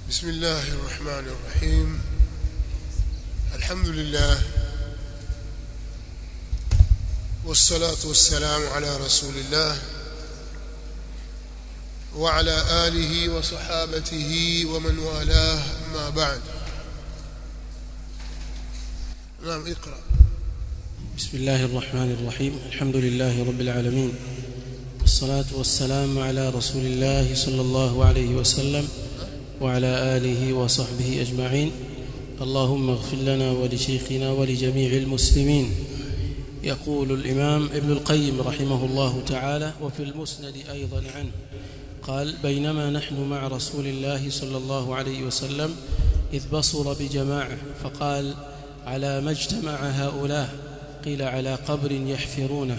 بسم الله الرحمن الرحيم الحمد لله والصلاة والسلام على رسول الله وعلى آله وصحابته ومن والاه أما بعد نعم اقرأ بسم الله الرحمن الرحيم الحمد لله رب العالمين والصلاة والسلام على رسول الله صلى الله عليه وسلم وعلى آله وصحبه أجمعين اللهم اغفر لنا ولشيخنا ولجميع المسلمين يقول الإمام ابن القيم رحمه الله تعالى وفي المسند أيضا عنه قال بينما نحن مع رسول الله صلى الله عليه وسلم إذ بصر بجماعة فقال على ما اجتمع هؤلاء قيل على قبر يحفرونه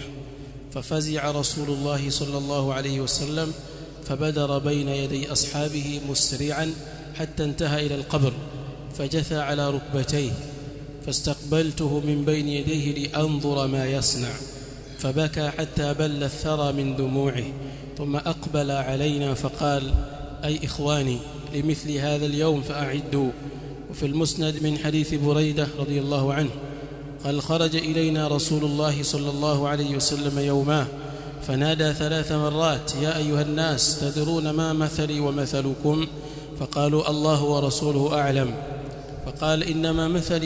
ففزع رسول الله صلى الله عليه وسلم فبدر بين يدي أصحابه مسرعا حتى انتهى إلى القبر فجثى على ركبتيه فاستقبلته من بين يديه لأنظر ما يصنع فبكى حتى بل الثرى من دموعه ثم أقبل علينا فقال أي إخواني لمثل هذا اليوم فأعدوا وفي المسند من حديث بريدة رضي الله عنه قال خرج إلينا رسول الله صلى الله عليه وسلم يوماه فنادى ثلاث مرات يا أيها الناس تدرون ما مثلي ومثلكم فقالوا الله ورسوله أعلم فقال إنما مثلي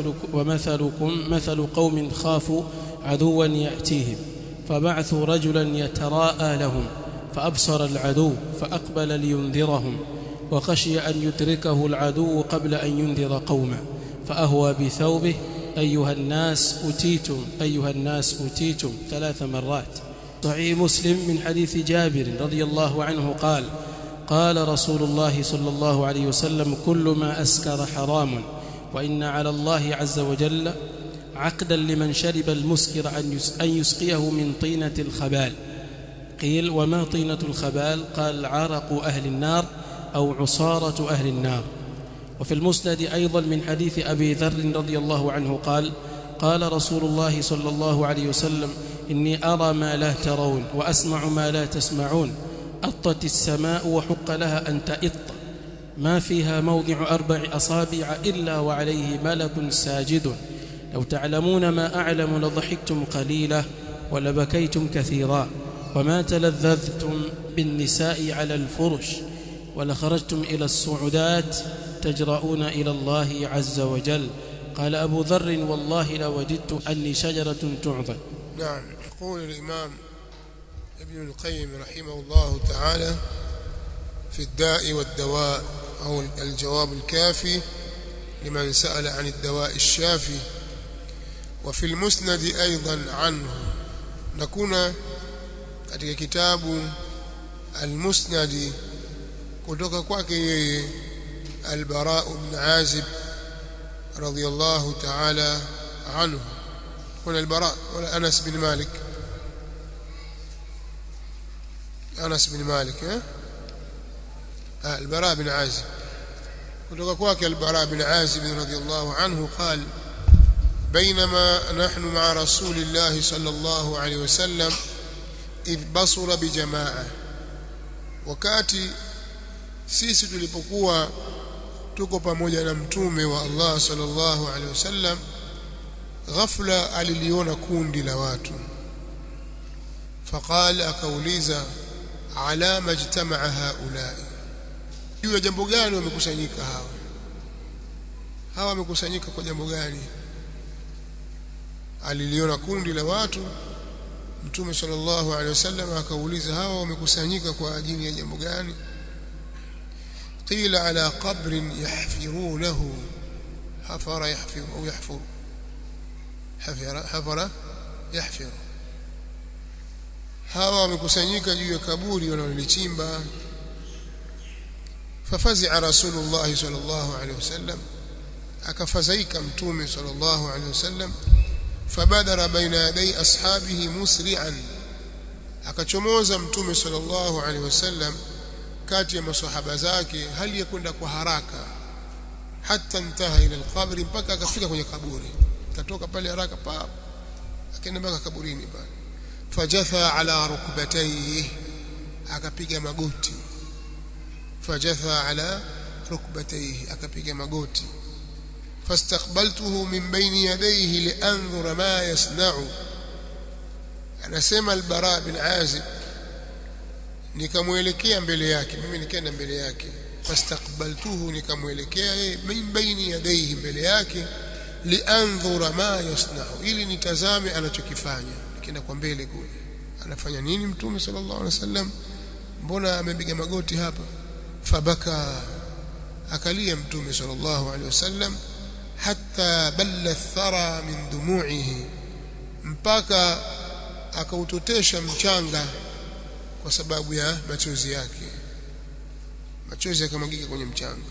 ومثلكم مثل قوم خافوا عدوا يأتيهم فبعثوا رجلا يتراءى لهم فأبصر العدو فأقبل لينذرهم وخشي أن يدركه العدو قبل أن ينذر قومه فأهوى بثوبه أيها الناس أتيتم أيها الناس أتيتم ثلاث مرات صحيح مسلم من حديث جابر رضي الله عنه قال قال رسول الله صلى الله عليه وسلم كل ما أسكر حرام وإن على الله عز وجل عقدا لمن شرب المسكر أن يسقيه من طينة الخبال قيل وما طينة الخبال قال عرق أهل النار أو عصارة أهل النار وفي المسند أيضا من حديث أبي ذر رضي الله عنه قال قال رسول الله صلى الله عليه وسلم إني أرى ما لا ترون وأسمع ما لا تسمعون أطت السماء وحق لها أن تئط ما فيها موضع أربع أصابع إلا وعليه ملك ساجد لو تعلمون ما أعلم لضحكتم قليلا ولبكيتم كثيرا وما تلذذتم بالنساء على الفرش ولخرجتم إلى الصعودات تجرؤون إلى الله عز وجل قال أبو ذر والله لوددت أني شجرة تعضد نعم يقول الإمام ابن القيم رحمه الله تعالى في الداء والدواء أو الجواب الكافي لمن سأل عن الدواء الشافي وفي المسند أيضا عنه نكون katika kitabu al-Musnad kutoka kwake yeye al-Bara ibn Azib radiyallahu ta'ala anhu kuna al-Bara wala Anas bin Malik Anas bin Malik eh al-Bara bin Azib kutoka kwake al-Bara bin Azib radiyallahu anhu قال بينما نحن مع رسول الله صلى الله عليه وسلم idh basura bijamaa wakati sisi tulipokuwa tuko pamoja na mtume wa Allah sallallahu alaihi wasallam ghafla aliliona kundi la watu faqala akauliza ala majtamaa haulai juu ya jambo gani wamekusanyika hawa hawa wamekusanyika kwa jambo gani aliliona kundi la watu Mtume sallallahu alaihi wasallam akauliza hawa wamekusanyika kwa ajili ya jambo gani? Qila ala qabrin yahfirunahu hafara yahfiru au yahfuru hafara hafara yahfiru hawa wamekusanyika juu ya kaburi wanalolichimba fafazi'a rasulullah sallallahu alaihi wasallam akafadhaika mtume sallallahu alaihi wasallam fabadara baina yaday ashabihi musri'an akachomoza mtume sallallahu alaihi wasallam kati ya maswahaba zake hali ya kwenda kwa haraka hata intaha ila alqabri mpaka akafika kwenye kaburi katoka pale haraka pa akaenda mpaka kaburini pale fajatha ala rukbatayhi akapiga magoti fajatha ala rukbatayhi akapiga magoti fastaqbaltuhu min bayni yadayhi lianzura ma yasna'u anasema al-bara bin azib nikamwelekea mbele yake mimi nikaenda mbele yake fastaqbaltuhu nikamwelekea yeye min baini yadayhi mbele yake lianzura ma yasna'u ili nitazame anachokifanya nikienda kwa mbele kule anafanya nini mtume sallallahu alaihi wasallam mbona amepiga magoti hapa fabaka akalia mtume sallallahu alaihi wasallam hatta balla thara min dumu'ihi mpaka akautotesha mchanga kwa sababu ya machozi yake machozi yakamwagika kwenye mchanga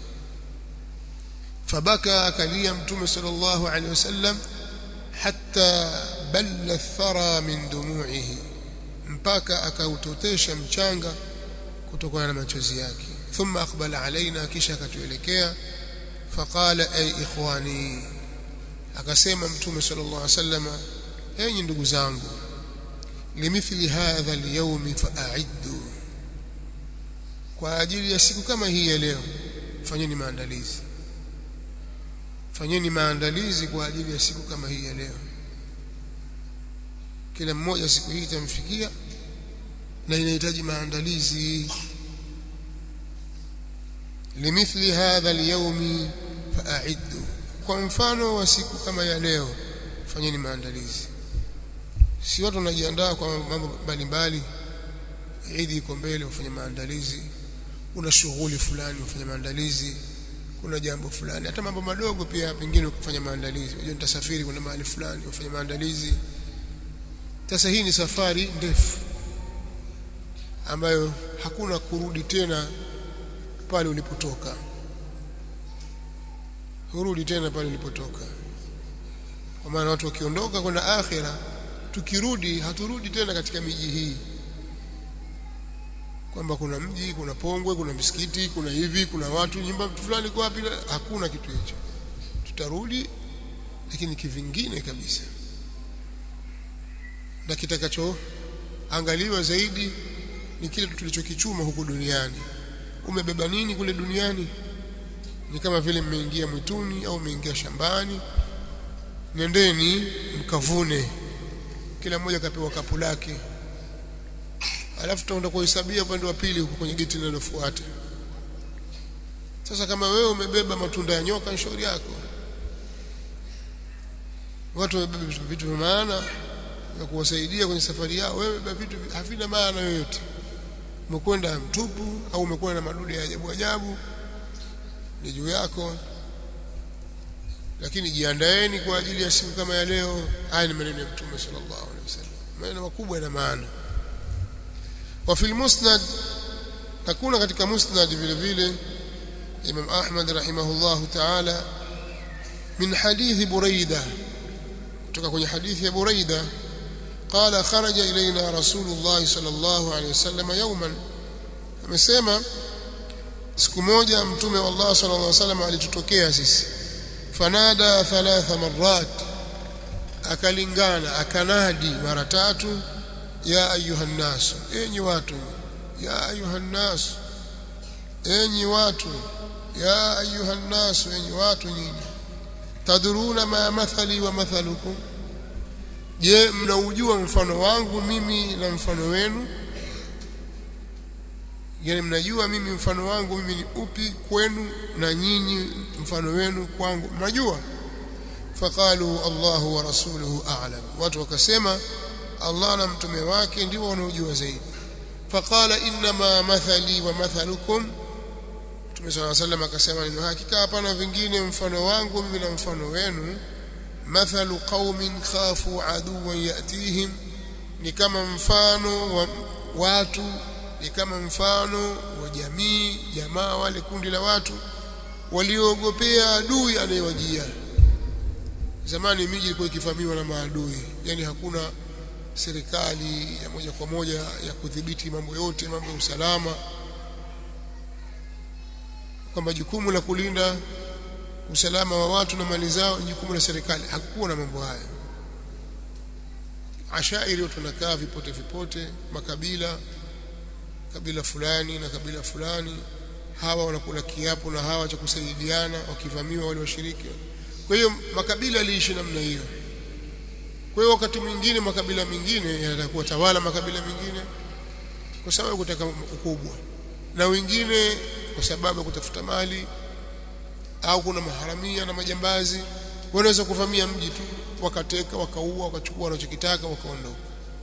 fabaka akalia mtume sallallahu alaihi wasallam hatta balla thara min dumu'ihi mpaka akautotesha mchanga kutokana na machozi yake thumma aqbala alaina kisha akatuelekea faqala ay ikhwani akasema mtume sallallahu alaihi wasallam enyi ndugu zangu limithli hadha alyawm fa'iddu kwa ajili ya siku kama hii ya leo fanyeni maandalizi fanyeni maandalizi kwa ajili ya siku kama hii ya leo kila mmoja siku hii itamfikia na inahitaji maandalizi limithli hadha alyawm fa'iddu kwa mfano wa siku kama ya leo fanyeni maandalizi si watu wanajiandaa kwa mambo mbalimbali Idi iko mbele ufanye maandalizi una shughuli fulani ufanye maandalizi kuna jambo fulani hata mambo madogo pia pengine ukifanya maandalizi unajua nitasafiri kwenda mahali fulani ufanye maandalizi sasa hii ni safari ndefu ambayo hakuna kurudi tena pale ulipotoka hurudi tena pale ulipotoka kwa maana watu wakiondoka kwenda akhira tukirudi haturudi tena katika miji hii kwamba kuna mji kuna pongwe kuna misikiti kuna hivi kuna watu nyumba fulani kwa wapi hakuna kitu hicho tutarudi lakini kivingine kabisa na kitakachoangaliwa zaidi ni kile tulichokichuma huku duniani umebeba nini kule duniani ni kama vile mmeingia mwituni au mmeingia shambani nendeni mkavune kila mmoja kapewa kapu lake alafu tutaenda kuhesabia upande wa pili huko kwenye geti linalofuata sasa kama wewe umebeba matunda ya nyoka ni shauri yako watu wamebeba vitu vya maana ya kuwasaidia kwenye safari yao wewe beba vitu havina maana yoyote umekwenda mtupu au umekwenda na madude ya ajabu ajabu ni juu yako lakini jiandaeni kwa ajili ya siku kama ya leo haya ni maneno ya mtume sallallahu alaihi wasallam maneno makubwa yana maana wa fil musnad takuna katika musnad vile vile Imam Ahmad rahimahullah ta'ala min hadith Buraida kutoka kwenye hadithi ya Buraida قال خرج إلينا رسول الله صلى الله عليه وسلم يوما amesema siku moja mtume wa Allah sallallahu alaihi wasallam alitutokea sisi fanada thalatha marrat akalingana akanadi mara tatu ya ayuhan nas enyi watu ya ayuhan nas enyi watu ya ayuhan nas enyi watu nyinyi tadruna ma mathali wa mathalukum je mnaujua mfano wangu mimi na mfano wenu yani mnajua mimi mfano wangu mimi ni upi kwenu na nyinyi mfano wenu kwangu mnajua faqalu Allahu wa rasuluhu a'lam watu wakasema Allah na mtume wake ndio wanaojua zaidi faqala inma mathali wa mathalukum Mtume صلى الله عليه akasema neno hakika hapana vingine mfano wangu mimi na mfano wenu mathalu qaumin khafu aduwan yatihim ni kama mfano wa watu ni kama mfano wa jamii jamaa wale kundi la watu waliogopea adui anayewajia zamani miji ilikuwa ikivamiwa na maadui yani hakuna serikali ya moja kwa moja ya kudhibiti mambo yote mambo ya usalama kwamba jukumu la kulinda usalama wa watu na mali zao ni jukumu la serikali hakukuwa na mambo haya ashairi watu wanakaa vipote vipote makabila kabila fulani na kabila fulani hawa wanakula kiapo na hawa cha kusaidiana wakivamiwa wale washiriki kwa hiyo makabila yaliishi namna hiyo kwa hiyo wakati mwingine makabila mengine yanatakuwa tawala makabila mengine kwa sababu kutaka ukubwa na wengine kwa sababu ya kutafuta mali au kuna maharamia na majambazi wanaweza kuvamia mji tu wakateka wakaua wakachukua wanachokitaka wakaondoka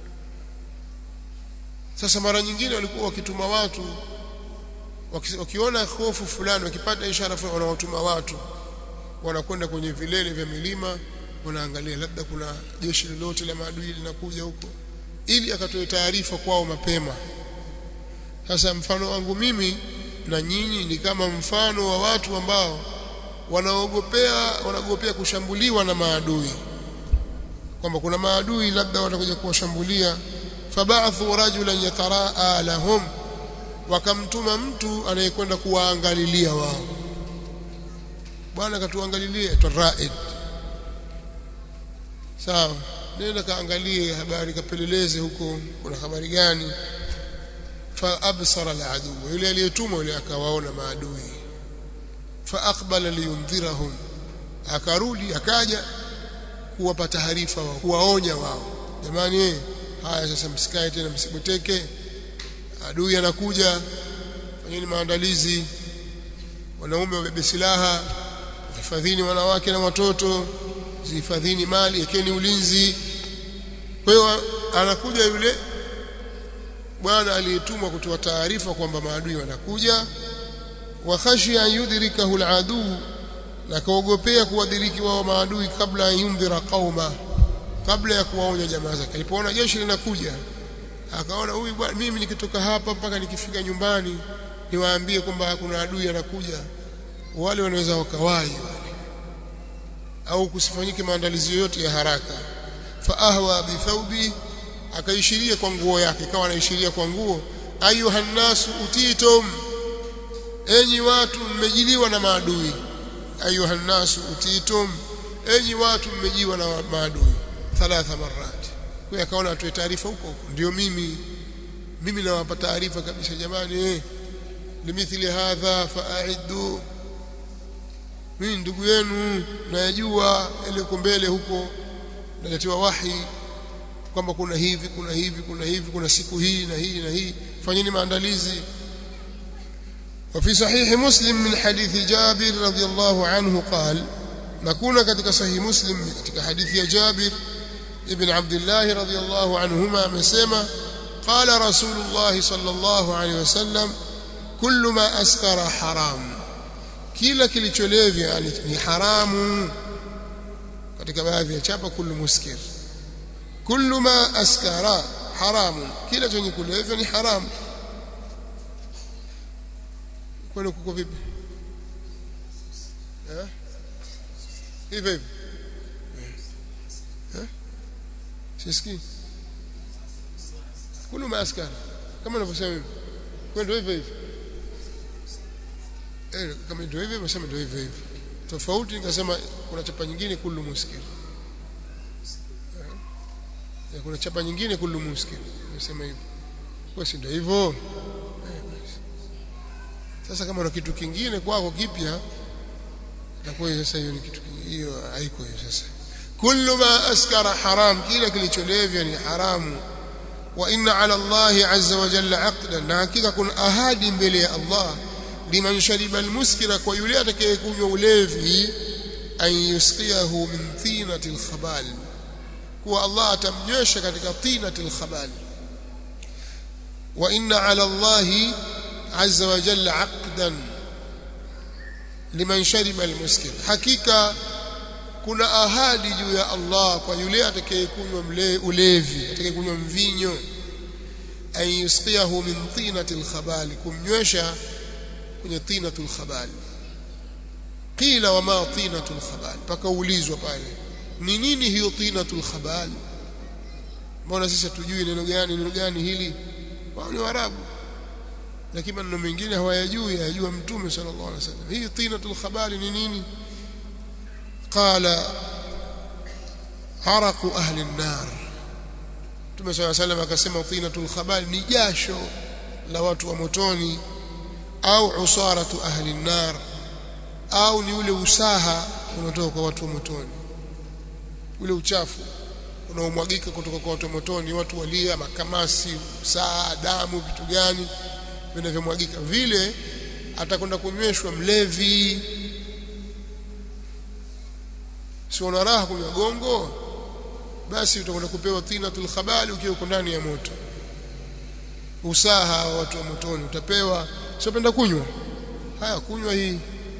sasa mara nyingine walikuwa wakituma watu waki, wakiona hofu fulani wakipata ishara fulani wanawatuma watu wanakwenda kwenye vilele vya milima wanaangalia labda kuna jeshi lolote la maadui linakuja huko ili akatoe taarifa kwao mapema sasa mfano wangu mimi na nyinyi ni kama mfano wa watu ambao wanaogopea wanaogopea kushambuliwa na maadui kwamba kuna maadui labda watakuja kuwashambulia fabathu rajulan yataraa lahum wakamtuma mtu anayekwenda kuwaangalilia wao bwana katuangalilie taraid sawa nenda kaangalie habari kapeleleze huko kuna habari gani fa absara aladu yule aliyetumwa yule akawaona maadui fa aqbala liyundhirahum akarudi akaja kuwapa taarifa wao kuwaonya wao jamani eh haya sasa msikae tena msiboteke adui anakuja fanyeni maandalizi wanaume wabebe silaha hifadhini wanawake na watoto zihifadhini mali ekeni ulinzi kwa hiyo anakuja yule bwana aliyetumwa kutoa taarifa kwamba maadui wanakuja wa khashia yudrikahu aladu na kaogopea kuwadiriki wao maadui kabla ya yundhira qauma kabla ya kuwaonya jamaa zake alipoona jeshi linakuja akaona huyu bwana mimi nikitoka hapa mpaka nikifika nyumbani niwaambie kwamba kuna adui anakuja wale wanaweza wakawai wale au kusifanyike maandalizi yoyote ya haraka fa ahwa bi thawbi akaishiria kwa nguo yake kawa anaishiria kwa nguo ayuha nasu utitum enyi watu mmejiliwa na maadui ayuha nasu utitum enyi watu mmejiwa na maadui thalatha marat kwa akaona atoe taarifa huko huko ndio mimi mimi nawapa taarifa kabisa jamani eh limithili hadha fa'iddu mimi ndugu yenu nayajua ile uko mbele huko naletewa wahi kwamba kuna hivi kuna hivi kuna hivi kuna siku hii na hii na hii fanyeni maandalizi وفي صحيح مسلم من حديث جابر رضي الله عنه قال نكون كتك صحيح مسلم كتك حديث جابر ابن عبد الله رضي الله عنهما مسما قال رسول الله صلى الله عليه وسلم كل ما أسكر حرام kila kilicholevya yani ni haramu katika baadhi ya chapa kullu muskir kullu ma askara haramu kila chenye kulevya ni haramu kwani kuko vipi eh hivi hivi eh sisikii kullu ma askara kama ninavyosema hivi kwani ndio hivyo hivyo eh kama ndio hivyo nasema ndio hivyo hivyo tofauti nikasema kuna chapa nyingine kullu muskir eh kuna chapa nyingine kullu muskir nasema hivyo kwa si ndio hivyo sasa kama una kitu kingine kwako kipya itakuwa sasa hiyo ni kitu hiyo haiko hiyo sasa kullu ma askara haram kila kilicholevya ni haramu wa inna ala Allah azza wa jalla aqdan na hakika kuna ahadi mbele ya Allah liman shariba almuskira kwa yule atakayekunywa ulevi an yusqiyahu min tinati alkhabal kuwa Allah atamnywesha katika tinati alkhabal wa inna ala Allah azza wa jalla aqdan liman shariba almuskir hakika kuna ahadi juu ya Allah kwa yule atakayekunywa ulevi atakayekunywa mvinyo an yusqiyahu min tinati alkhabal kumnywesha kwenye tinatul khabal qila wama tinatul khabal pakaulizwa pale ni nini hiyo tinatul khabal mbona sisi tujui neno gani neno gani hili wao ni warabu lakini maneno mengine hawayajui hayajua mtume sallallahu alaihi wasallam hii tinatul khabal ni nini qala haraqu ahli an-nar mtume sallallahu alaihi wasallam akasema tinatul khabal ni jasho la watu wa motoni au usaratu ahli nar au ni ule usaha unatoka kwa watu wa motoni ule uchafu unaomwagika kutoka kwa watu wa motoni watu walia makamasi saa damu vitu gani vinavyomwagika vile atakwenda kunyweshwa mlevi si una raha kunywa gongo basi utakwenda kupewa tinatul khabali ukiwa uko ndani ya moto usaha wa watu wa motoni utapewa siopenda kunywa haya kunywa hii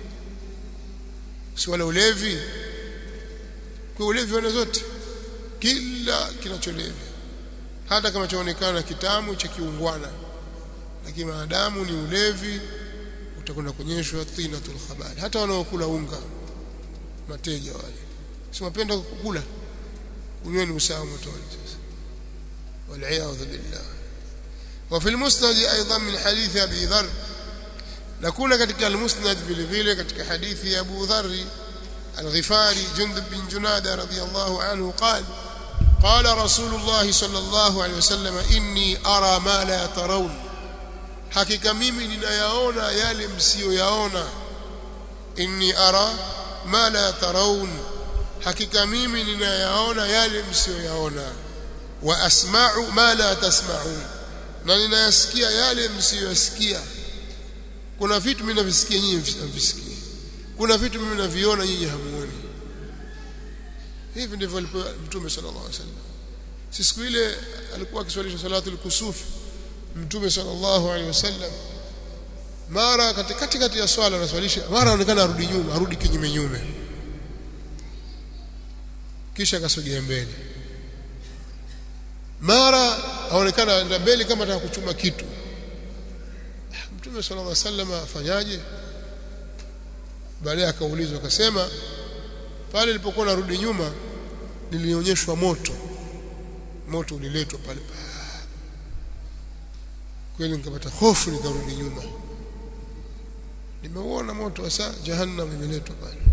si wala ulevi kwa ulevi wana zote kila kinacholevya hata kama chaonekana kitamu cha kiungwana lakini maadamu ni ulevi utakwenda kuonyeshwa tinatul khabali hata wanaokula unga mateja wale si wapenda kukula kunyweni usawa motoni sasa والعياذ بالله وفي المسند ايضا من حديث ابي ذر نكون katika المسند vile vile katika hadithi ya Abu Dharr الغفاري جندب بن جنادة رضي الله عنه قال قال رسول الله صلى الله عليه وسلم إني أرى ما لا ترون hakika mimi ninayaona yale msiyoyaona inni ara ma la tarawun hakika mimi ninayaona yale msiyoyaona wa asma'u ma la tasma'un na ninayasikia yale msiyoyasikia kuna vitu mimi navisikia nyinyi hamvisikii kuna vitu mimi naviona nyinyi hamuoni hivi ndivyo alipo mtume sallallahu alaihi wasallam si siku ile alikuwa akiswalisha salatul kusuf mtume sallallahu alaihi wasallam mara katikati kati ya swala anaswalisha mara anaonekana arudi nyuma arudi kinyume nyume kisha akasogea mbele mara aonekana anaenda mbele kama anataka kuchuma kitu mtume sallallahu alaihi wasallam afanyaje baadaye akaulizwa akasema pale nilipokuwa narudi nyuma nilionyeshwa moto moto uliletwa pale kweli nikapata hofu nikarudi nyuma nimeuona moto hasa jahannam imeletwa pale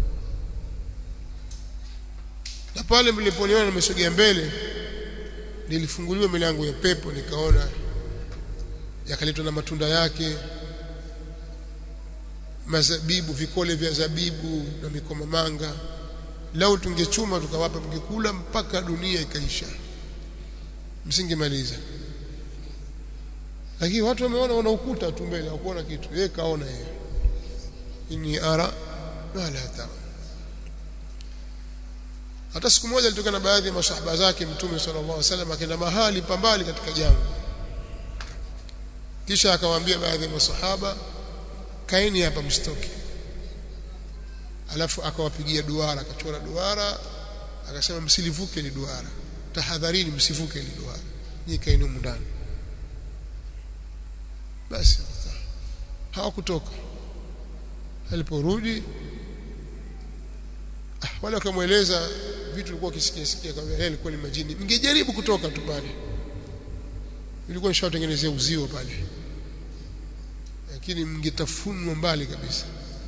na pale mliponiona nimesogea mbele nilifunguliwa milango ya pepo nikaona yakaletwa na matunda yake mazabibu vikole vya zabibu na mikomamanga lau tungechuma tukawapa mngekula mpaka dunia ikaisha msingemaliza lakini watu wameona wana ukuta tu mbele hawakuona kitu yeye kaona yeye inni ara ma la tara hata siku moja alitoka na baadhi ya masahaba zake mtume sallallahu alaihi wasallam akaenda mahali pambali katika jangwa kisha akawaambia baadhi ya masahaba kaeni hapa msitoke alafu akawapigia duara akachora duara akasema msilivuke ni duara tahadharini msivuke ni duara nyinyi kaeni humu ndani basi hawakutoka aliporudi ah, wale wakamweleza vitu vilikuwa kisikia sikia kama yeye alikuwa ni majini mngejaribu kutoka tu pale ilikuwa nishawatengenezea uzio pale lakini mngetafunwa mbali kabisa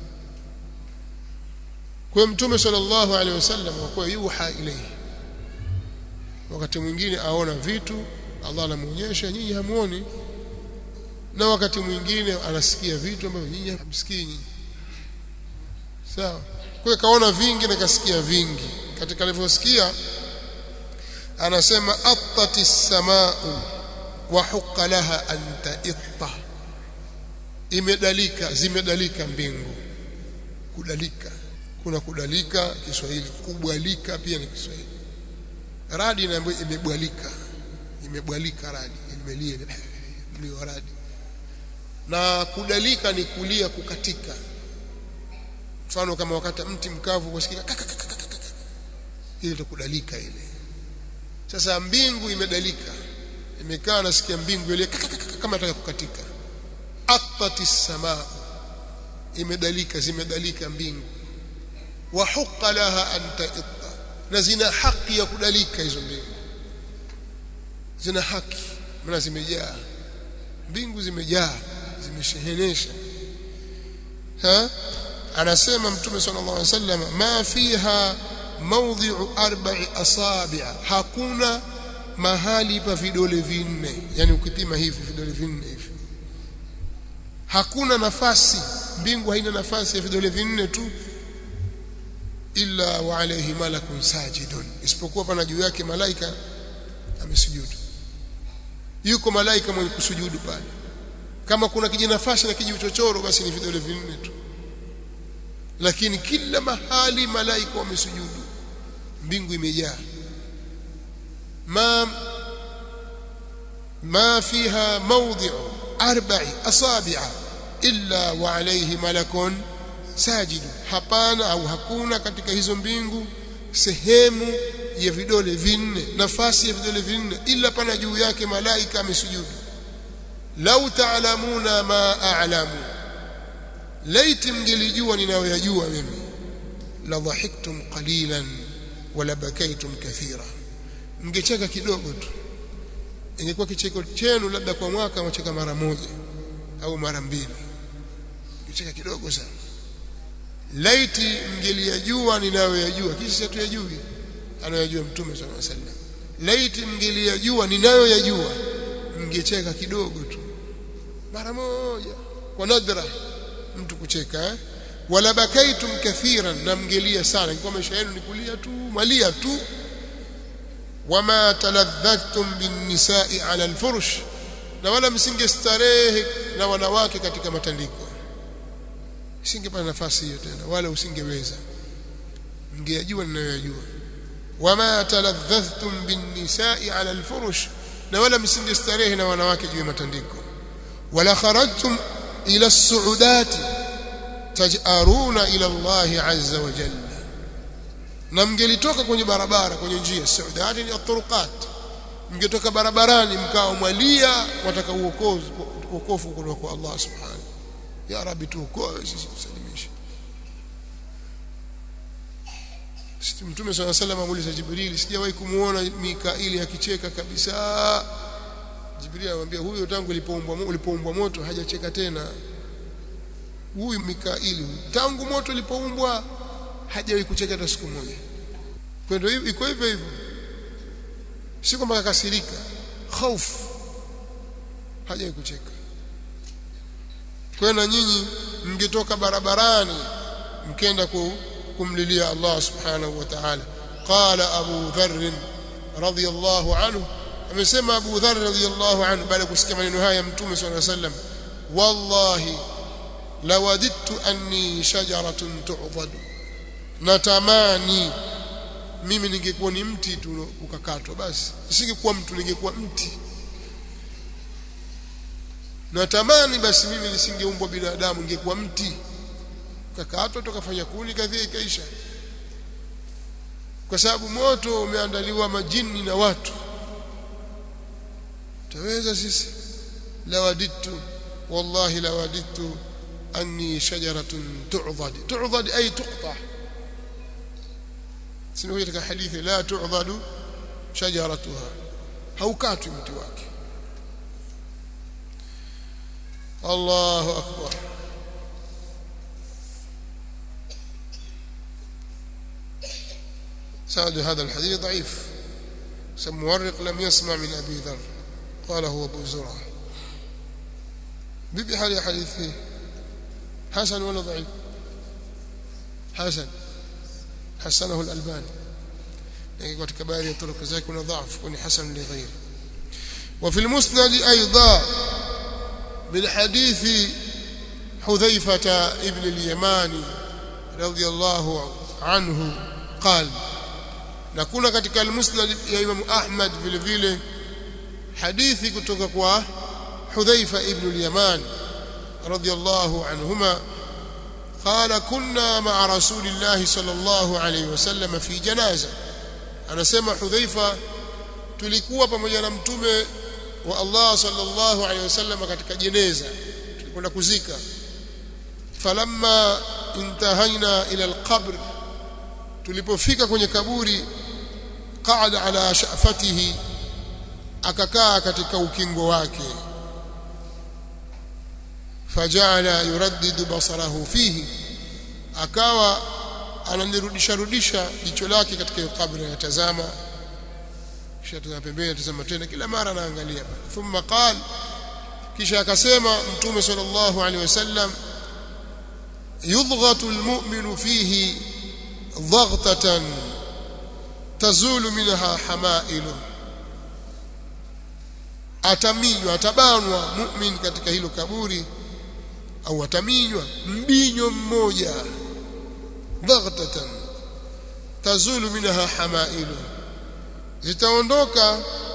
kwa mtume sallallahu alaihi wasallam kwa yuha ilayhi wakati mwingine aona vitu Allah anamuonyesha nyinyi hamuoni na wakati mwingine anasikia vitu ambavyo nyinyi hamsikii nyinyi sawa kwa kaona vingi na kasikia vingi katika alivyosikia anasema attati samaau wa huqa laha an ta'itta imedalika zimedalika mbingu kudalika kuna kudalika Kiswahili kubwalika pia ni Kiswahili radi inaambiwa imebwalika imebwalika radi imelia mlio radi na kudalika ni kulia kukatika mfano kama wakati mti mkavu kusikika ile kudalika ile sasa mbingu imedalika imekaa nasikia mbingu ile kama nataka kukatika atati samaa imedalika zimedalika mbingu wa huqa laha an ta'itta na zina haki ya kudalika hizo mbingu zina haki maana zimejaa mbingu zimejaa zimeshehenesha ha anasema mtume sallallahu alaihi wasallam ma fiha mawdhi'u arba'i asabi' hakuna mahali pa vidole vinne yani ukipima hivi vidole vinne hivi hakuna nafasi mbingu haina nafasi ya vidole vinne tu illa wa alayhi malakun sajidun isipokuwa pana juu yake malaika amesujudu yuko malaika mwenye kusujudu pale kama kuna kijinafasi na kijiuchochoro basi ni vidole vinne tu lakini kila mahali malaika wamesujudu mbingu imejaa ma ma fiha mawdhi'u arba'i asabi'a illa wa alayhi malakun sajidu hapana au hakuna katika hizo mbingu sehemu ya vidole vinne nafasi ya vidole vinne ila pana juu yake malaika amesujudu lau taalamuna ma a'lamu laiti mngelijua ninayoyajua mimi la dhahiktum qalilan wala bakaitum kathira mngecheka kidogo tu ingekuwa kicheko chenu labda kwa mwaka mwacheka mara moja au mara mbili mngecheka kidogo sana laiti mngeliyajua ninayoyajua kisha tuyajui anayojua mtume sallallahu alaihi wasallam laiti mngeliyajua ninayoyajua mngecheka kidogo tu mara moja kwa nadra mtu kucheka eh? wala bakaitum kathiran na mngelia sana kwa maisha yenu ni kulia tu malia tu wama taladhatum bin nisa'i ala alfurush na wala msingestarehe na wanawake katika matandiko isingepata nafasi hiyo tena wala usingeweza mngeyajua ninayoyajua wama taladhatum bin nisa'i ala alfurush na wala msingestarehe na wanawake juu ya matandiko wala kharajtum ila as-su'udati taj'aruna ila Allah azza wa jalla na mngelitoka kwenye barabara kwenye njia suudati ni at-turuqat mngetoka barabarani mkao mwalia wataka uokozi uokofu kutoka kwa Allah subhanahu ya rabbi tuokoe sisi tusalimishe sisi mtume swalla sallam amuuliza jibril sijawahi kumuona mikaili akicheka kabisa jibril anamwambia huyo tangu ulipoumbwa ulipoumbwa moto hajacheka tena huyu mikaili tangu moto ulipoumbwa hajawahi kucheka hata siku moja kwa hiyo iko hivyo hivyo si kwamba kakasirika hofu hajawahi kucheka kwa na nyinyi mngetoka barabarani mkenda kumlilia Allah subhanahu wa ta'ala qala Abu Dharr radhiyallahu anhu amesema Abu Dharr radhiyallahu anhu baada ya kusikia maneno haya ya Mtume صلى الله عليه وسلم wallahi lawadittu anni shajaratun tu'dadu natamani mimi ningekuwa ni mti tu ukakatwa basi nisingekuwa mtu ningekuwa mti natamani basi mimi nisingeumbwa binadamu ningekuwa mti kakatwa tukafanya kuni kadhia ikaisha kwa sababu moto umeandaliwa majini na watu taweza sisi lawadittu wallahi lawadittu anni shajaratun tu'dad tu'dad ay tuqta sio katika hadithi la tu'dadu shajaratuha haukatwi mti wake Allahu akbar سند هذا الحديث ضعيف سمورق لم يسمع من أبي ذر قال هو أبو زرعة بيبي حالي حديث فيه حسن ولا ضعيف حسن حسنه الألباني يعني katika baadhi ya turuka zake kuna dhaifu kuna hasan li ghairi وفي المسند ايضا من حديث حذيفة ابن اليماني رضي الله عنه قال na kuna katika al-Musnad ya Imam Ahmad vile vile hadithi kutoka kwa Hudhaifa ibn al-Yaman radiyallahu anhuma قال كنا مع رسول الله صلى الله عليه وسلم في جنازه anasema Hudhaifa tulikuwa pamoja na mtume wa Allah sallallahu alaihi wasallam katika jeneza tulikwenda kuzika falamma intahaina ila alqabr tulipofika kwenye kaburi qaada ala shafatihi akakaa katika ukingo wake fajala yuraddidu basarahu fihi akawa ananirudisha rudisha jicho lake katika kabri anatazama kisha tazama pembeni atazama tena kila mara anaangalia thumma qal kisha akasema mtume sallallahu alaihi wasallam yudghatu almu'minu fihi daghtatan tazulu minha hamailu ataminywa atabanwa mu'min katika hilo kaburi au ataminywa mbinyo mmoja daghtatan tazulu minha hamailu zitaondoka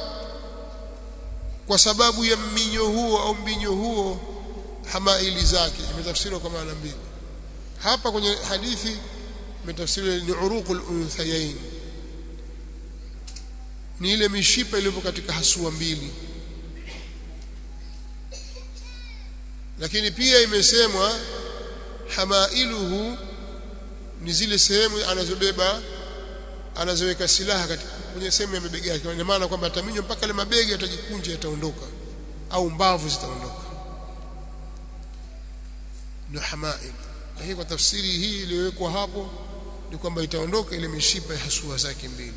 kwa sababu ya mminyo huo au mbinyo huo hamaili zake imetafsiriwa kwa maana mbili hapa kwenye hadithi imetafsiriwa ni uruqul unthayain ni ile mishipa iliyopo katika hasua mbili lakini pia imesemwa hamailuhu ni zile sehemu anazobeba anazoweka silaha katika kwenye sehemu ya mabega yake ina maana kwamba ataminywa mpaka ile mabega yatajikunja yataondoka au mbavu zitaondoka ndio hamail lakini kwa tafsiri hii iliyowekwa hapo ni kwamba itaondoka ile mishipa ya hasua zake mbili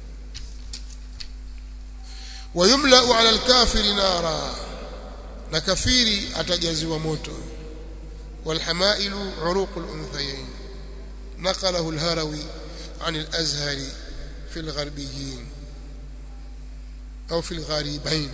wayumla ala alkafiri nara na kafiri atajaziwa moto والحمائل عروق الأنثيين نقله الهروي عن الأزهر في الغربيين أو في الغريبين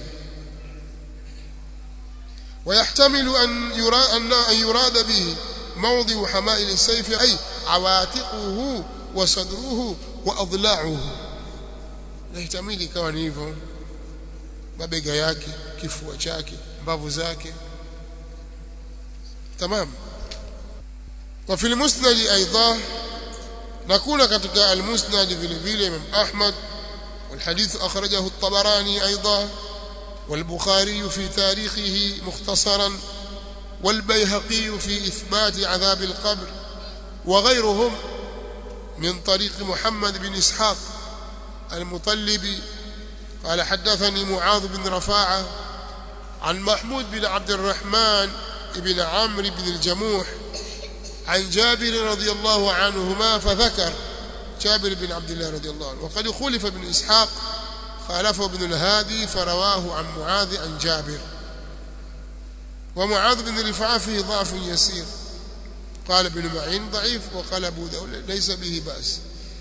ويحتمل أن يراد, أن يراد به موضع حمائل السيف أي عواتقه وصدره وأضلاعه يحتمل كون hivyo mabega yake kifua chake mbavu zake تمام وفي المسند ايضا نكون ketika المسند vile vile Imam Ahmad والحديث اخرجه الطبراني ايضا والبخاري في تاريخه مختصرا والبيهقي في اثبات عذاب القبر وغيرهم من طريق محمد بن اسحاق المطلبي قال حدثني معاذ بن رفاعه عن محمود بن عبد الرحمن بن عمرو بن الجموح عن جابر رضي الله عنهما فذكر جابر بن عبد الله رضي الله عنه وقد خلف بن إسحاق خالفه ابن الهادي فرواه عن معاذ عن جابر ومعاذ بن رفاعة فيه ضعف يسير قال ابن معين ضعيف وقال أبو داود ليس به بأس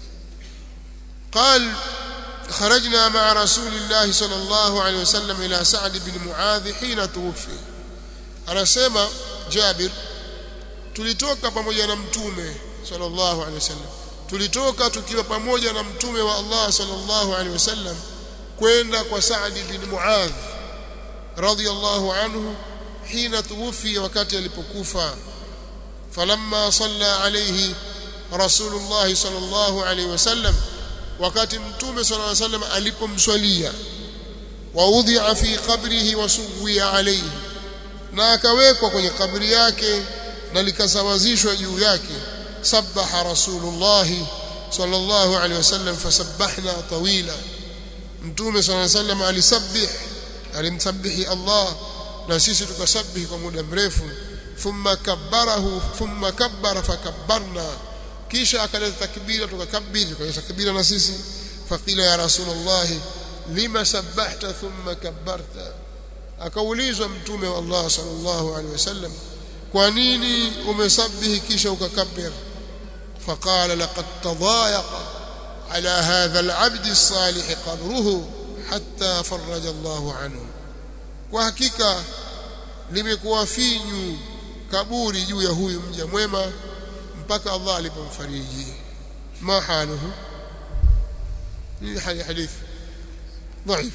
قال خرجنا مع رسول الله صلى الله عليه وسلم إلى سعد بن معاذ حين توفي anasema Jabir tulitoka pamoja na mtume sallallahu alaihi wasallam tulitoka tukiwa pamoja na mtume wa Allah sallallahu alaihi wasallam kwenda kwa Saad bin Muadh radiyallahu anhu hina tuwfi wakati alipokufa falamma salla alayhi rasulullah sallallahu alaihi wasallam wakati mtume sallallahu alaihi wasallam alipomswalia wa udhi'a fi qabrihi wa suwiya alayhi na akawekwa kwenye kabri yake na likasawazishwa juu yake sabaha rasulullah sallallahu alaihi wasallam fasabbahna tawila mtume sallallahu alaihi wasallam alisabbih alimsabbihi Allah na sisi tukasabbihi kwa muda mrefu thumma kabbarahu thumma kabbara fakabbarna kisha akaleta takbira tukakabiri tukaleta takbira na sisi faqila ya rasulullah lima sabbahta thumma kabbarta akaulizwa mtume wa Allah sallallahu alaihi wasallam kwa nini umesabihi kisha ukakabir faqala laqad tadayaqa ala hadha al'abd as-salih qabruhu hatta faraja Allah anhu kwa hakika limekuwa finyu kaburi juu ya huyu mja mwema mpaka Allah alipomfariji ma haluhu ni hadith ضعيف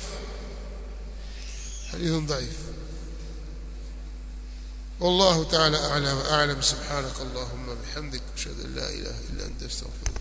حديث ضعيف والله تعالى أعلى وأعلم سبحانك اللهم بحمدك أشهد أن لا إله إلا أنت استغفرك